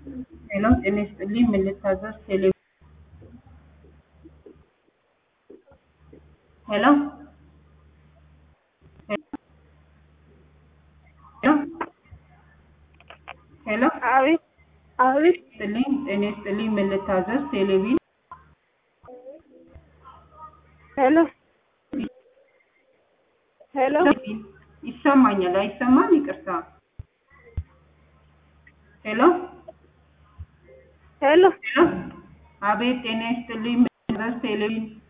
ሄሎ ጤና ይስጥልኝ ምን ልታዘዝ ቴሌ ሄሎ ሄሎ ሄሎ አቤት አቤት ይስጥልኝ ጤና ይስጥልኝ ምን ልታዘዝ ቴሌቪዥን ሄሎ ሄሎ ይሰማኛል አይሰማም ይቅርታ ሄሎ ሄሎ ሄሎ አቤት ጤና ይስጥልኝ ምን ልታዘዝ ቴሌቪዥን